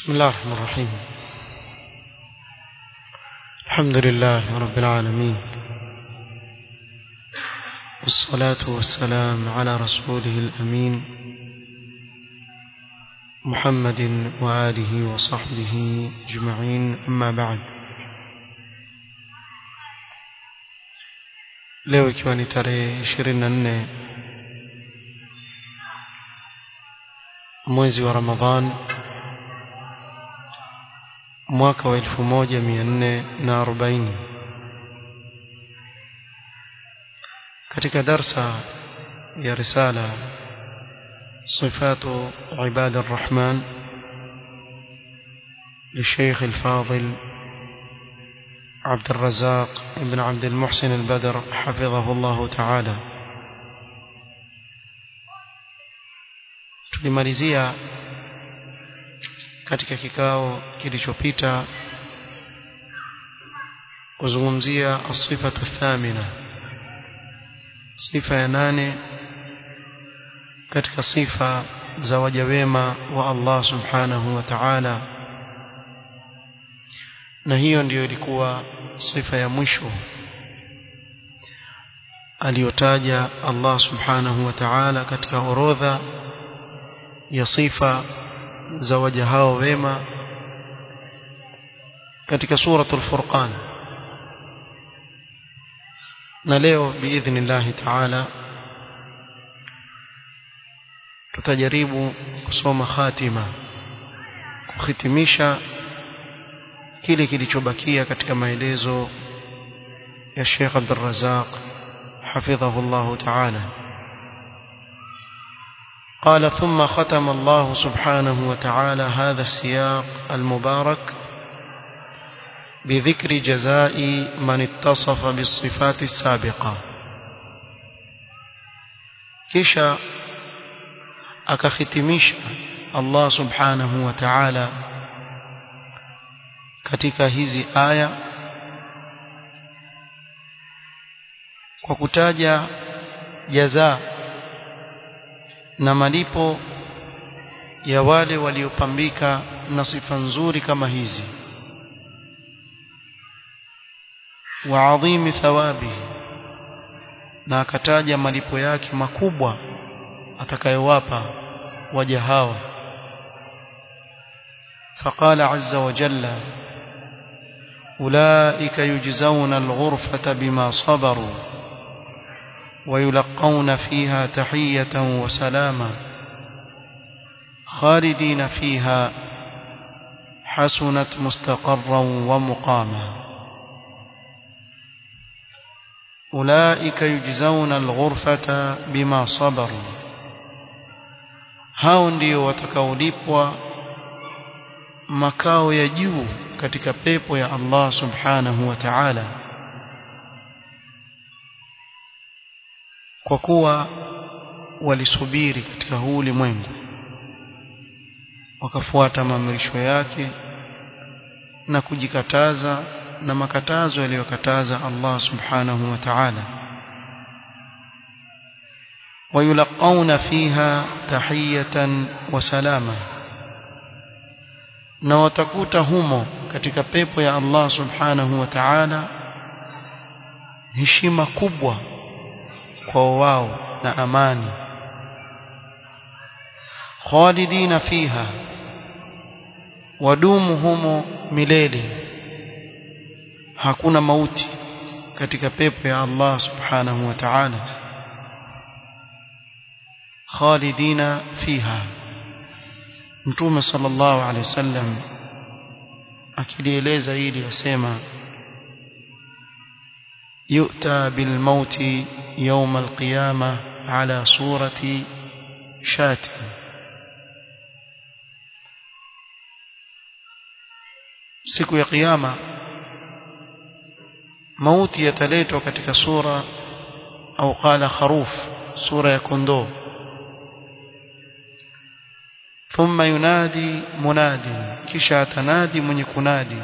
بسم الله الرحمن الرحيم الحمد لله رب العالمين والصلاة والسلام على رسوله الأمين محمد وآله وصحبه أجمعين أما بعد leo ikiwa ni tarehe ishirini na nne mwezi wa ramadhan mwaka wa elfu moja mia nne na arobaini katika darsa ya risala صفات عباد الرحمن للشيخ الفاضل عبد الرزاق بن عبد المحسن البدر حفظه الله تعالى tulimalizia katika kikao kilichopita kuzungumzia asifatu thamina sifa ya nane katika sifa za waja wema wa Allah subhanahu wa ta'ala na hiyo ndiyo ilikuwa sifa ya mwisho aliyotaja Allah subhanahu wa ta'ala katika orodha ya sifa za waja hao wema katika suratul furqan na leo biidhnillahi ta'ala tutajaribu kusoma khatima kuhitimisha kile kilichobakia katika maelezo ya Sheikh Abdul Razzaq حفظه الله تعالى قال ثم ختم الله سبحانه وتعالى هذا السياق المبارك بذكر جزاء من اتصف بالصفات السابقة كشا akakhitimisha Allah subhanahu wa ta'ala katika hizi aya kwa kutaja jaza na malipo ya wale waliopambika na sifa nzuri kama hizi wa adhimi thawabi na akataja malipo yake makubwa atakayowapa waja hawa فقال عز وجل أولئك يجزون الغرفة بما صبروا ويلقون فيها تحية وسلاما خالدين فيها حسنت مستقرا ومقاما أولئك يجزون الغرفة بما صبروا hao ndio watakaolipwa makao ya juu katika pepo ya Allah subhanahu wa ta'ala kwa kuwa walisubiri katika huu ulimwengu wakafuata maamrisho yake na kujikataza na makatazo yaliyokataza Allah subhanahu wa ta'ala ويلقون فيها تحية وسلاما na watakuta humo katika pepo ya Allah subhanahu wa ta'ala heshima kubwa kwa wao na amani khalidina fiha wadumu humo milele hakuna mauti katika pepo ya Allah subhanahu wa ta'ala khalidina fiha mtume sallallahu alaihi wasallam akilieleza hili asema yu'ta bil mauti يوم القيامة على صورة شاة siku ya kiyama mauti yataletwa katika sura au qala kharuf sura ya kondoo thumma yunadi munadi kisha atanadi mwenye kunadi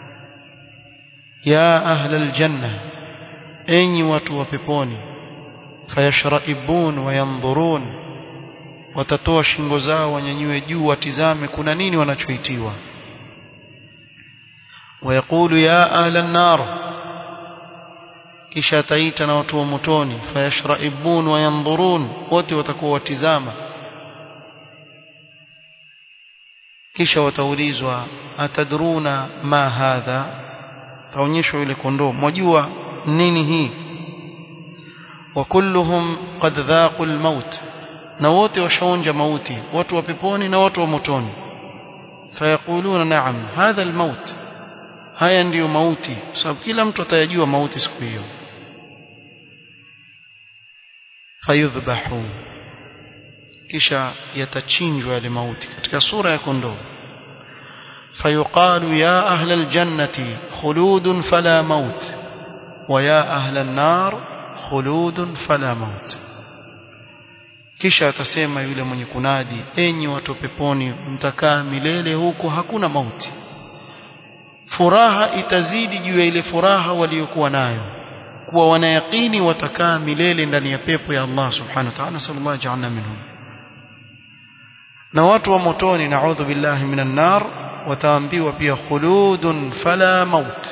ya ahla aljanna enyi watu wa peponi fayashraibun wa yanzurun watatoa shingo zao wanyanyue juu watizame kuna nini wanachoitiwa wayaqulu ya ahla an-nar kisha ataita na watu wa motoni fayashraibun wa yanzurun wote watakuwa watizama kisha wataulizwa atadruna ma hadha taonyeshwa yule kondoo mwajua nini hii wa kulluhum qad dhaqu al-maut na wote washaonja mauti watu wa peponi na watu wa motoni fayaquluna na'am hadha al-maut haya ndiyo mauti sababu kila mtu atayajua mauti siku hiyo fayudhbahu kisha yatachinjwa yale mauti katika sura ya kondoo fayuqalu ya ahla aljannati khuludun fala maut wa ya ahla an-nar khuludun fala maut kisha atasema yule mwenye kunadi enyi watu peponi mtakaa milele huko hakuna mauti furaha itazidi juu ya ile furaha waliokuwa nayo kuwa wanayaqini watakaa milele ndani ya pepo ya Allah subhanahu wa ta'ala sallallahu ja'alna minhum na watu wa motoni na'udhu billahi minan nar wataambiwa pia khuludun fala maut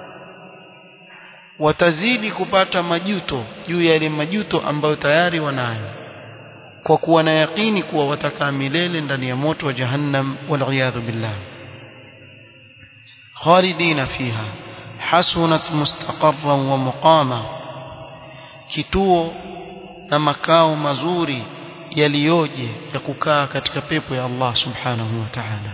watazidi kupata majuto juu ya yale majuto ambayo tayari wanayo kwa kuwa na yaqini kuwa watakaa milele ndani ya moto wa jahannam wal billah خالدين فيها حسنت مستقرا ومقاما kituo na makao mazuri yaliyoje ya kukaa katika pepo ya Allah subhanahu wa ta'ala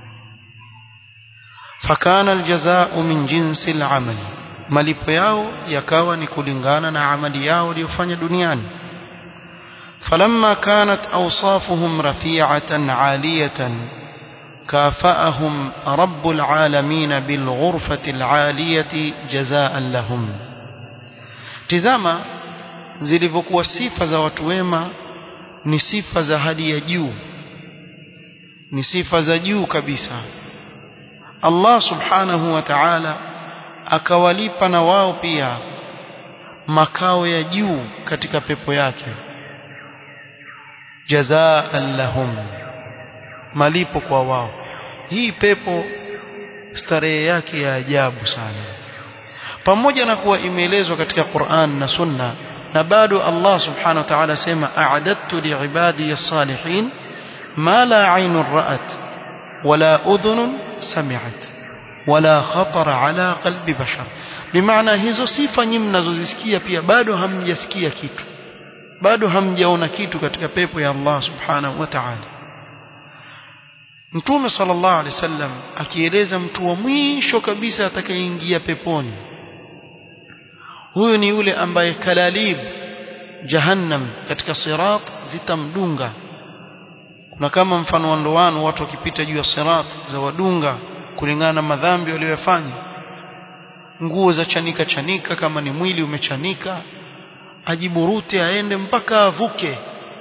fakana aljazaa min jinsi al'amal malipo yao yakawa ni kulingana na amali yao waliyofanya duniani falamma kanat awsafuhum rafi'atan 'aliyatan كافأهم رب العالمين بالغرفة العالية جزاء لهم تزاما zilivyokuwa sifa za watu wema ni sifa za hali ya juu ni sifa za juu kabisa Allah subhanahu wa ta'ala akawalipa na wao pia makao ya juu katika pepo yake jazaan lahum malipo kwa wao hii pepo starehe yake ya ajabu sana pamoja na kuwa imeelezwa katika Qur'an na Sunna na bado Allah subhanahu wa ta'ala sema a'adattu li'ibadi as-salihin ma la 'aynun ra'at wala udhunun sami'at wala khatara ala qalbi bashar bimaana hizo sifa nyinyi mnazozisikia pia bado hamjasikia kitu bado hamjaona kitu katika pepo ya Allah subhanahu wa ta'ala Mtume sallallahu alaihi wasallam akieleza mtu wa mwisho kabisa atakayeingia peponi huyu ni yule ambaye kalalib jahannam katika sirat zitamdunga kuna kama mfano wa ndoano watu wakipita juu ya sirat za wadunga kulingana na madhambi waliyofanya nguo za chanika chanika kama ni mwili umechanika ajiburute aende mpaka avuke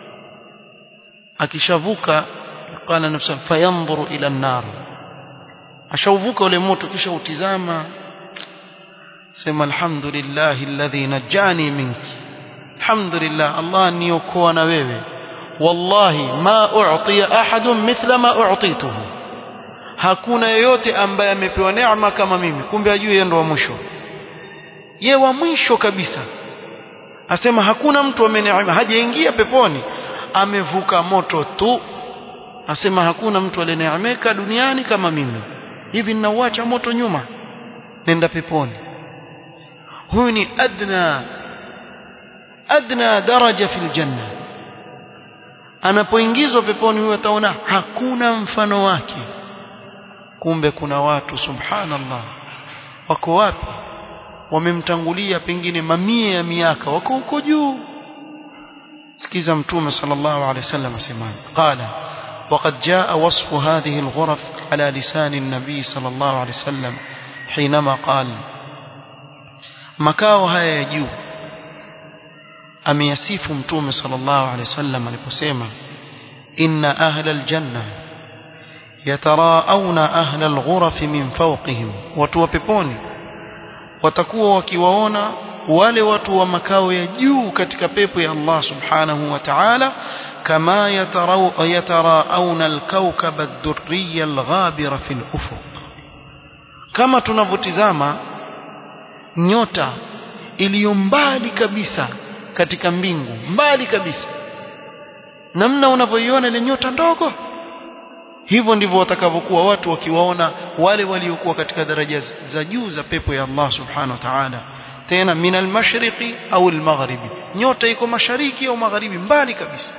akishavuka qala nafsa fayanzuru ila an-nar ashauvuka ule moto kisha utizama sema alhamdulillah alladhi najani minki alhamdulillah Allah niokoa na wewe wallahi ma u'tiya ahadun mithla ma u'tituhu hakuna yeyote ambaye amepewa neema kama mimi kumbe ajue yeye ndo wa mwisho ye wa mwisho kabisa asema hakuna mtu ameneema hajaingia peponi amevuka moto tu asema hakuna mtu aliyeneemeka duniani kama mimi hivi ninauacha moto nyuma nenda peponi huyu ni adna adna daraja fil janna anapoingizwa peponi huyo ataona hakuna mfano wake kumbe kuna watu subhanallah wako wapi wamemtangulia pengine mamia ya miaka wako huko juu sikiza mtume sallallahu alaihi wasallam asema qala وقد جاء وصف هذه الغرف على لسان النبي صلى الله عليه وسلم حينما قال makao haya ya juu ameyasifu mtume sallallahu alaihi wasallam aliposema inna ahla aljanna yataraawna ahla alghuraf min fawqihim watu wa peponi watakuwa wakiwaona wale watu wa makao ya juu katika pepo ya Allah subhanahu wa ta'ala kama yatarauna alkaukaba ad-durriya al-ghabira fi al-ufuq kama tunavyotizama nyota iliyo mbali kabisa katika mbingu mbali kabisa namna unavyoiona ile nyota ndogo hivyo ndivyo watakavyokuwa watu wakiwaona wale waliokuwa katika daraja za juu za pepo ya Allah subhanahu wa ta'ala tena min al-mashriqi au al-maghribi nyota iko mashariki au magharibi mbali kabisa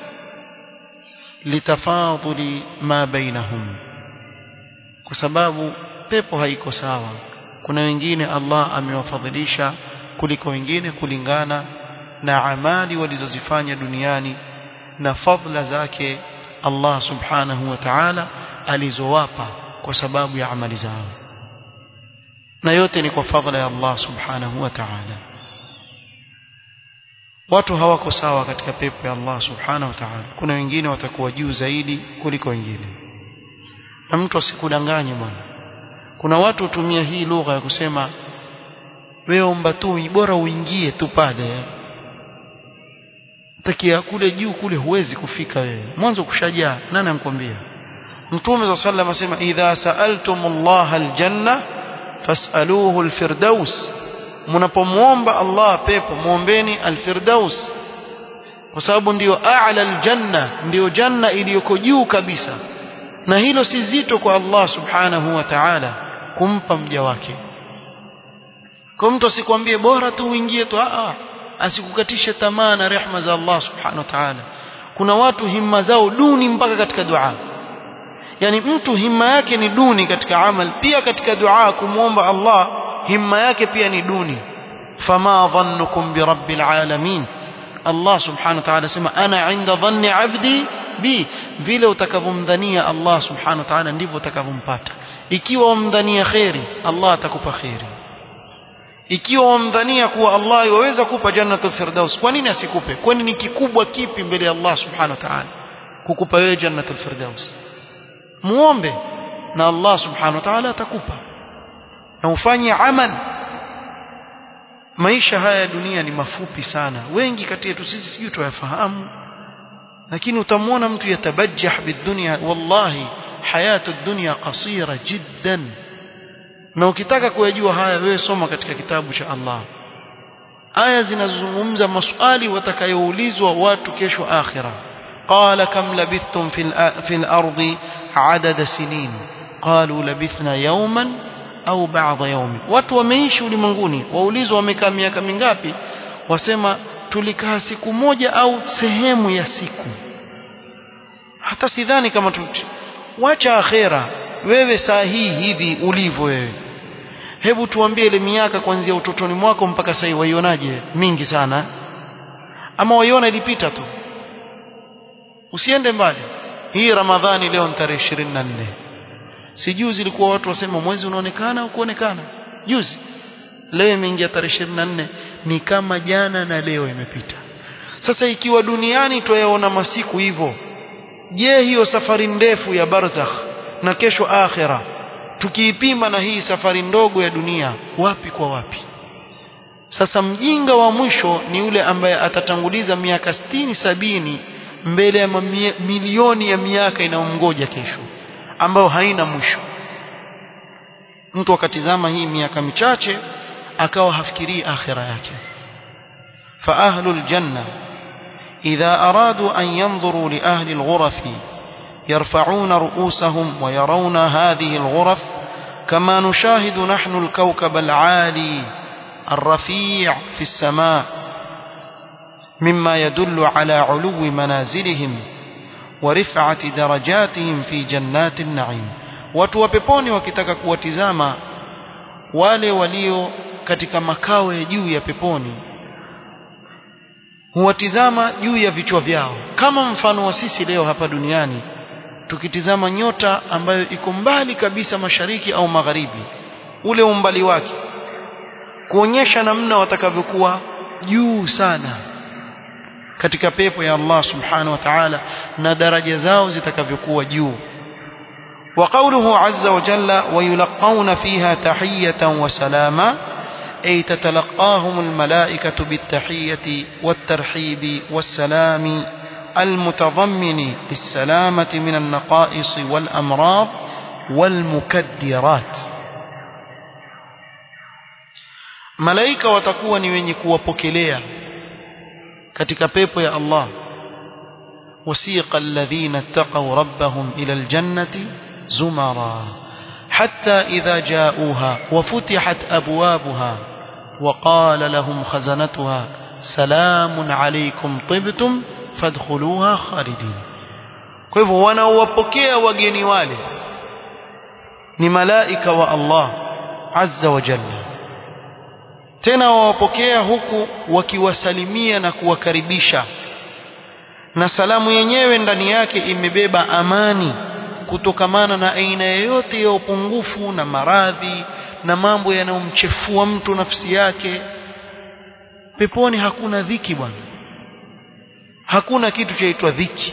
litafadhuli ma bainahum kwa sababu pepo haiko sawa kuna wengine Allah amewafadhilisha kuliko wengine kulingana na amali walizozifanya duniani na fadhila zake Allah subhanahu wa ta'ala alizowapa kwa sababu ya amali zao na yote ni kwa fadhila ya Allah subhanahu wa ta'ala watu hawako sawa katika pepo ya Allah subhanahu wa ta'ala kuna wengine watakuwa juu zaidi kuliko wengine na mtu asikudanganye bwana kuna watu hutumia hii lugha ya kusema wewe omba tu bora uingie tu pale takia kule juu kule huwezi kufika wewe mwanzo kushajaa nani amkwambia mtume za sallam asema idha saaltumullah aljanna fasaluhu alfirdaus mnapomuomba Allah pepo muombeni alfirdaus kwa sababu ndiyo a'la aljanna ndiyo janna iliyoko juu kabisa na hilo si zito kwa Allah subhanahu wa ta'ala kumpa mja wake kwa mtu asikwambie bora tu uingie tu a asikukatishe tamaa na rehma za Allah subhanahu wa ta'ala kuna watu himma zao duni mpaka katika dua yani mtu himma yake ni duni katika amal pia katika dua kumwomba Allah himma yake pia ni duni fama dhannukum bi rabbil alamin Allah subhanahu wa ta'ala sema ana inda dhanni abdi bi vile utakavyomdhania Allah subhanahu wa ta'ala ndivyo utakavyompata ikiwa umdhania khairi Allah atakupa khairi ikiwa wamdhania kuwa Allah yaweza kupa jannatul firdaus kwa nini asikupe kwani ni kikubwa kipi mbele ya Allah subhanahu wa ta'ala kukupa wewe jannatul firdaus muombe na Allah subhanahu wa ta'ala atakupa na ufanye amal maisha haya ya dunia ni mafupi sana wengi kati yetu sisi sijui tuyafahamu lakini utamwona mtu yatabajjah bidunya wallahi hayatu dunya qasira jiddan na ukitaka kuyajua haya wewe soma katika kitabu cha Allah aya zinazozungumza maswali watakayoulizwa watu kesho akhira qala kam labithtum fil fil ardi adada sinin qalu labithna yawman au ba'dha yawmi watu wameishi ulimwenguni waulizwa wamekaa miaka mingapi wasema tulikaa siku moja au sehemu ya siku hata sidhani kama tu wacha akhera wewe saa hii hivi ulivyo wewe hebu tuambie ile miaka kuanzia utotoni mwako mpaka sasa waionaje mingi sana ama waiona ilipita tu usiende mbali hii ramadhani leo ni tarehe 24 si juzi ilikuwa watu wasema mwezi unaonekana au kuonekana juzi leo imeingia tarehe 24 ni kama jana na leo imepita sasa ikiwa duniani twayaona masiku hivyo je hiyo safari ndefu ya barzakh na kesho akhira tukiipima na hii safari ndogo ya dunia wapi kwa wapi sasa mjinga wa mwisho ni yule ambaye atatanguliza miaka sitini sabini mbele ya mamia, milioni ya miaka inayomngoja kesho ambayo haina mwisho mtu akatizama hii miaka michache akawa hafikirii akhira yake fa ahlul janna idha aradu an yanzuru li ahli alghurafi يرفعون رؤوسهم ويرون هذه الغرف كما نشاهد نحن الكوكب العالي الرفيع في السماء مما يدل على علو منازلهم ورفعة درجاتهم في جنات النعيم watu wa peponi wakitaka kuwatizama wale walio katika makao ya juu ya peponi huwatizama juu ya vichwa vyao kama mfano wa sisi leo hapa duniani tukitizama nyota ambayo iko mbali kabisa mashariki au magharibi ule umbali wake kuonyesha namna watakavyokuwa juu sana katika pepo ya Allah subhanahu wa ta'ala na daraja zao zitakavyokuwa juu وقوله عز وجل ويلقون فيها تحية وسلاما أي تتلقاهم الملائكة بالتحية والترحيب والسلام المتضمن للسلامة من النقائص والأمراض والمكدرات malaika watakuwa ni wenye kuwapokelea katika pepo ya Allah wasiqa alladhina ittaqaw rabbahum ila aljannati zumara hatta idha ja'uha wa futihat abwabuha wa qala lahum khazanatuha salamun alaykum tibtum fadkhuluha khalidin kwa hivyo wanaowapokea wageni wale ni malaika wa Allah azza wa jalla tena wawapokea huku wakiwasalimia na kuwakaribisha na salamu yenyewe ndani yake imebeba amani kutokamana na aina yoyote ya upungufu na maradhi na mambo yanayomchefua mtu nafsi yake peponi hakuna dhiki bwana hakuna kitu chaitwa dhiki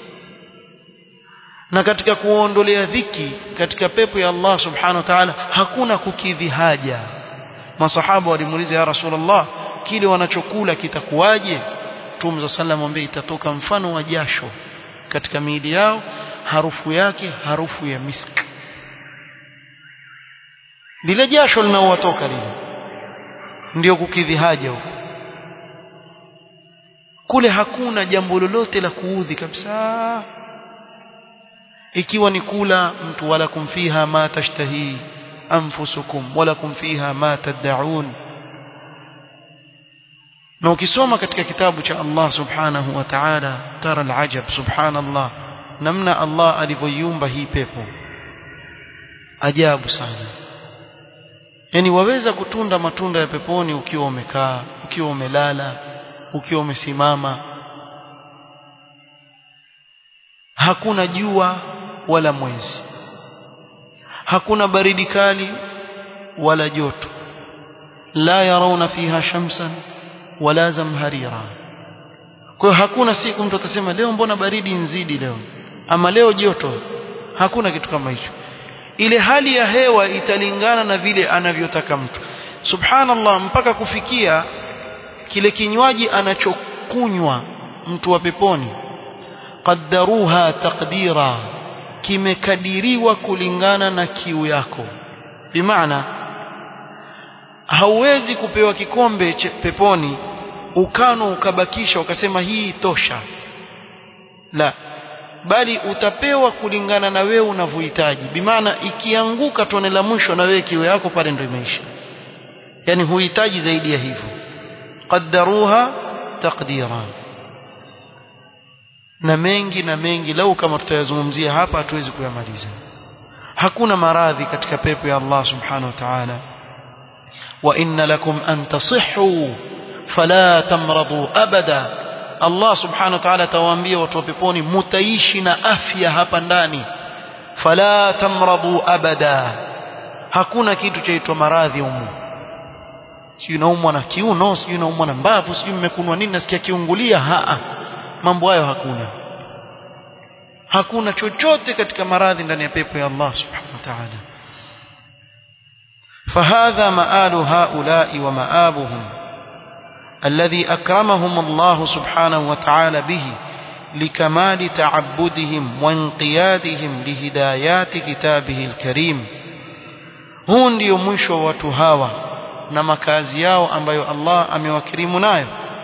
na katika kuondolea dhiki katika pepo ya Allah subhanahu wa ta'ala hakuna kukidhi haja masahaba walimuuliza ya rasulullah kile wanachokula kitakuwaje Mtume sallallahu alayhi itatoka mfano wa jasho katika miili yao harufu yake harufu ya misk lile jasho linaowatoka lile ndio kukidhi haja huko kule hakuna jambo lolote la kuudhi kabisa ikiwa ni kula mtu wala kumfiha ma tashtahi anfusukum wala kumfiha ma tad'un na ukisoma katika kitabu cha Allah subhanahu wa ta'ala tara alajab subhanallah namna Allah alivyoiumba hii pepo ajabu sana yani waweza kutunda matunda ya peponi ukiwa umekaa ukiwa umelala ukiwa umesimama hakuna jua wala mwezi hakuna baridi kali wala joto la yarawna fiha shamsan wala zamharira kwa hiyo hakuna siku mtu atasema leo mbona baridi nzidi leo ama leo joto hakuna kitu kama hicho ile hali ya hewa italingana na vile anavyotaka mtu subhanallah mpaka kufikia kile kinywaji anachokunywa mtu wa peponi qaddaruha taqdira kimekadiriwa kulingana na kiu yako bimaana hauwezi kupewa kikombe peponi ukano ukabakisha ukasema hii tosha la bali utapewa kulingana na wewe unavyohitaji bimaana ikianguka tone la mwisho na wewe kiu yako pale ndio imeisha yani huhitaji zaidi ya hivyo qaddaruha taqdira na mengi na mengi lau kama tutayazungumzia hapa hatuwezi kuyamaliza hakuna maradhi katika pepo ya Allah subhanahu wa ta'ala wa inna lakum an tasihhu fala tamradu abada Allah subhanahu wa ta'ala atawaambia watu wa peponi mutaishi na afya hapa ndani fala tamradu abada hakuna kitu chaitwa maradhi humu sijui naumwa na kiuno sijui naumwa na mbavu sijui mmekunwa nini nasikia kiungulia haa mambo hayo hakuna hakuna chochote katika maradhi ndani ya pepo ya Allah subhanahu wa ta'ala فهذا مآل هؤلاء ومآبهم الذي أكرمهم الله سبحانه وتعالى به لكمال تعبدهم وانقيادهم لهدايات كتابه الكريم huu ndio mwisho wa watu hawa na makazi yao ambayo Allah amewakirimu nayo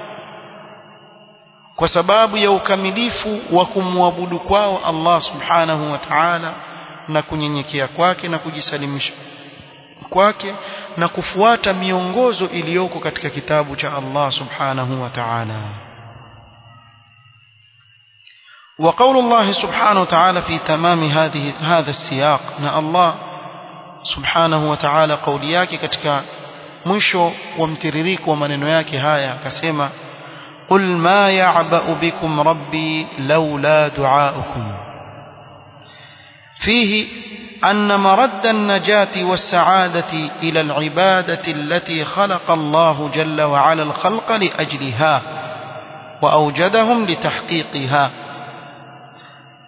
kwa sababu ya ukamilifu wa kumwabudu kwao Allah subhanahu wa ta'ala na kunyenyekea kwake na kujisalimisha kwake na kufuata miongozo iliyoko katika kitabu cha Allah subhanahu wa ta'ala وقول الله سبحانه وتعالى في تمام هذه هذا السياق نا الله سبحانه وتعالى قولي yake katika mwisho wa mtiririko wa maneno yake haya akasema قل ما يعبأ بكم ربي لولا دعاؤكم فيه أن مرد النجاة والسعادة إلى العبادة التي خلق الله جل وعلا الخلق لأجلها وأوجدهم لتحقيقها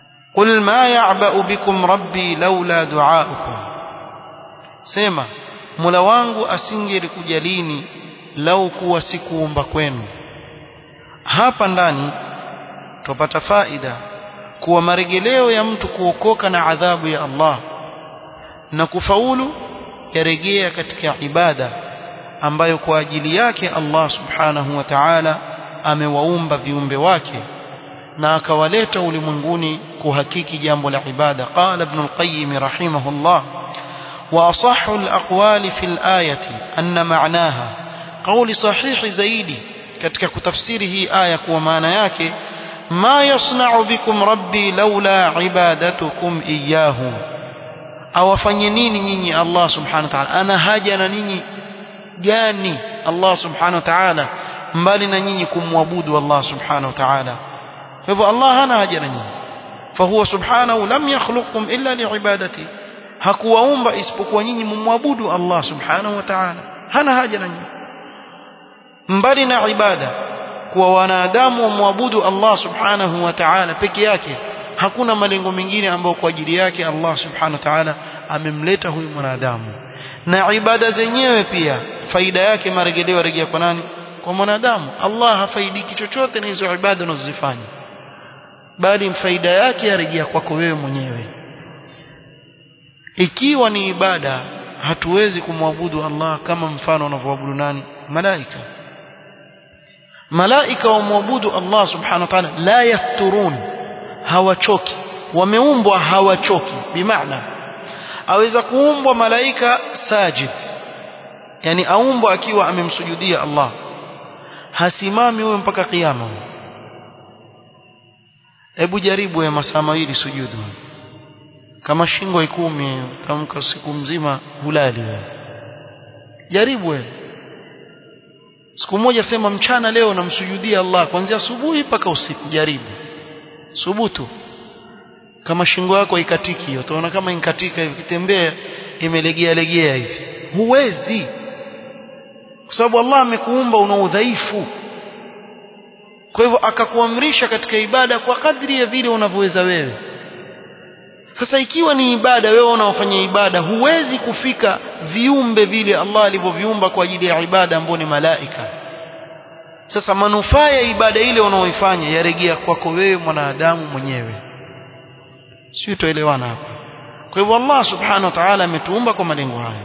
قل ما يعبأ بكم ربي لولا دعاؤكم سيما Mola wangu asingelikujalini lau kuwa sikuumba kwenu hapa ndani tupata faida kuwa maregeleo ya mtu kuokoka na adhabu ya Allah na kufaulu yarejea katika ibada ambayo kwa ajili yake Allah subhanahu wa ta'ala amewaumba viumbe wake na akawaleta ulimwenguni kuhakiki jambo la ibada qala ibn al-qayyim rahimahullah wa asahhu al-aqwali fi al-ayati anna ma'naha qawli sahihi zaidi katika kutafsiri hii aya kwa maana yake ma yasna'u bikum rabbi laula ibadatukum iyyahu awafanye nini nyinyi Allah subhanahu wa ta'ala ana haja na ninyi gani Allah subhanahu wa ta'ala mbali na nyinyi kumwabudu Allah subhanahu wa ta'ala kwa hivyo Allah hana haja na nyinyi fahuwa subhanahu lam yakhluqkum illa liibadati hakuwaumba isipokuwa nyinyi mumwabudu Allah subhanahu wa ta'ala hana haja na nyinyi mbali na ibada kuwa wanadamu wamwabudu Allah subhanahu wa ta'ala peke yake hakuna malengo mengine ambayo kwa ajili yake Allah subhanahu wa ta'ala amemleta huyu mwanadamu na ibada zenyewe pia faida yake marejeleo rejea kwa nani kwa mwanadamu Allah hafaidiki chochote na hizo ibada unazozifanya bali faida yake yarejea kwako wewe mwenyewe ikiwa ni ibada hatuwezi kumwabudu Allah kama mfano wanavyoabudu nani malaika malaika wamwabudu Allah subhanahu wa ta'ala la yafturun hawachoki wameumbwa hawachoki bimaana aweza kuumbwa malaika sajid yani aumbwa akiwa amemsujudia Allah hasimami huyo mpaka kiyama hebu jaribu ya masaa mawili sujudu kama shingo ikumi kamka siku mzima hulali wewe jaribu wewe siku moja sema mchana leo namsujudia Allah kuanzia asubuhi mpaka usiku jaribu subutu kama shingo yako ikatiki hiyo utaona kama inkatika hivi kitembea imelegea legea hivi huwezi kwa sababu Allah amekuumba una udhaifu kwa hivyo akakuamrisha katika ibada kwa kadri ya vile unavyoweza wewe sasa ikiwa ni ibada wewe unaofanya ibada huwezi kufika viumbe vile Allah alivyoviumba kwa ajili ya ibada ambao ni malaika sasa manufaa ya ibada ile unaoifanya yarejea kwako wewe mwanadamu mwenyewe sio tuelewana hapa kwa hivyo Allah subhanahu wa ta'ala ametuumba kwa malengo haya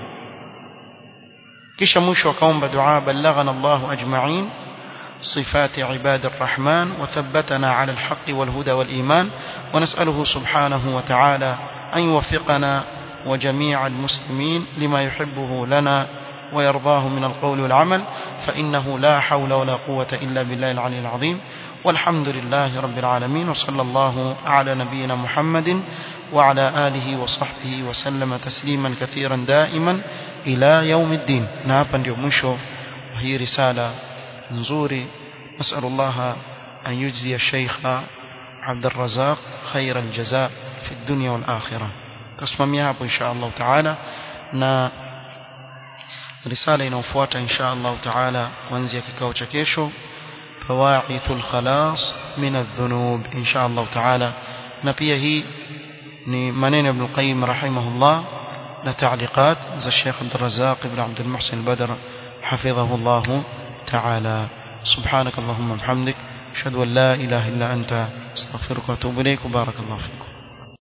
kisha mwisho akaomba dua balaghana Allah ajma'in صفات عباد الرحمن وثبتنا على الحق والهدى والإيمان ونسأله سبحانه وتعالى أن يوفقنا وجميع المسلمين لما يحبه لنا ويرضاه من القول والعمل فإنه لا حول ولا قوة إلا بالله العلي العظيم والحمد لله رب العالمين وصلى الله على نبينا محمد وعلى آله وصحبه وسلم تسليما كثيرا دائما إلى يوم الدين نابا يومشو وهي رسالة نزوري نسأل الله أن يجزي الشيخ عبد الرزاق خير الجزاء في الدنيا والآخرة تسمى إن شاء الله تعالى na risala inayofuata insha Allah taala kuanzia kikao cha kesho fawaithul khalas min adh-dhunub insha Allah taala na pia hii ni maneno ibn Qayyim rahimahullah na taaliqat za Sheikh Abdul Razzaq ibn Abdul Muhsin al-Badr حفظه الله تعالى سبحانك اللهم وبحمدك أشهد أن لا إله إلا أنت أستغفرك وأتوب إليك وبارك الله فيكم